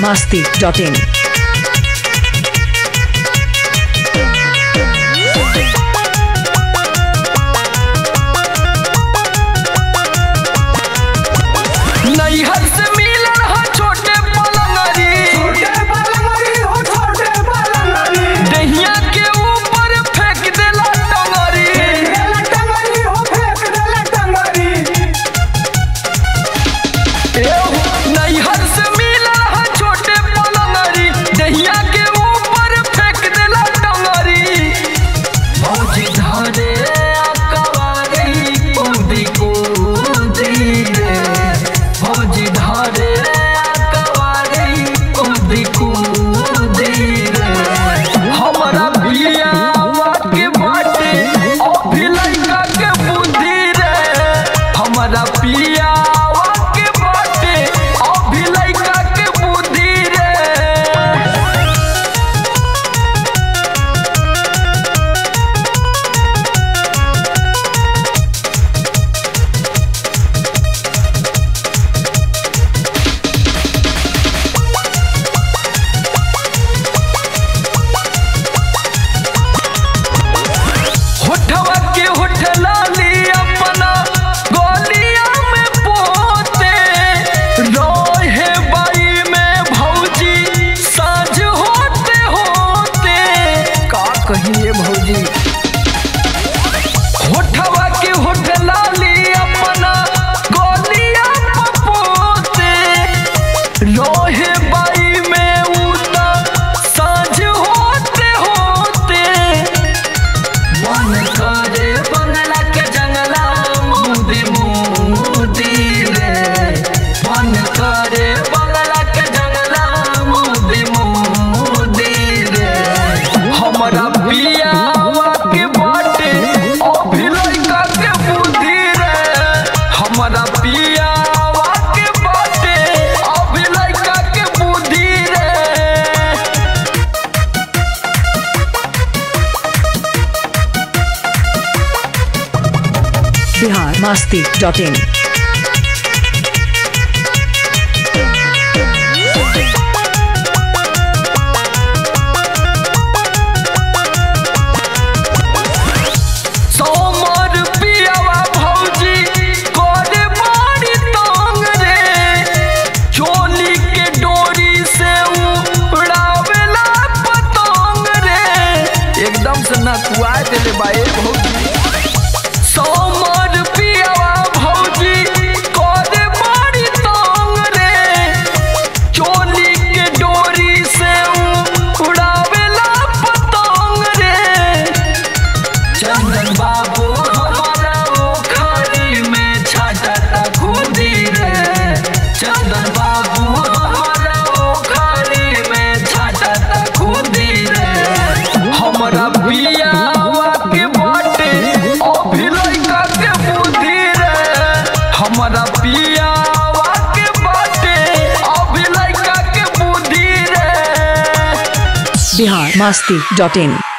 masti.in. नैहर से मिलल ह छोटे पलंगरी दहिया के ऊपर फेंक देला टंगरी एहो, नैहर से मिलल ह छोटे पलंगरी दहिया के ऊपर फेंक देला टंगरी भौजी धरे अकवारी कूदी कूदी रे भौजी धरे अकवारी कूदी कूदी रे हमरा बियावा के बाटे अभी लइका के बुद्धि रे हमरा पियावा के बाटे अभी लइका के बुद्धि रे होठवा के होठ लाली अपना गोलिया में पोते रोहे बाई में भौजी साँझ होते होते का कहिए भौजी होठवा के होठ लाली अपना गोलिया में पोते रोहे बाई में उता साँझ होते होते मन करे बंगला के जंगला मुदी मुदी रे मन करे बंगला के जंगला मुदी मुदी रे हमरा बियावा के बाटे अभी लइका के बुद्धि रे हमरा बियावा के बाटे अभी लइका के बुद्धि रे Bihar masti.in. सोमर पियावा भौजी कोरे मारी तंग रे चोली के डोरी से उड़ावेला पतंग रे एकदम से नकुआ देले बाए भौजी सोमर पियावा भौजी कोरे मारी तंग रे चोली के डोरी से उड़ावेला पतंग रे चंदन बाबू हमारा ओखरी में छाटा खुदी रे चंदन बाबू हमारा ओखरी में छाटा खुदी रे हमरा बियावा के बाटे अभी लइका के बुद्धि रे हमरा बियावा के बाटे अभी लइका के बुद्धि रे Bihar masti.in.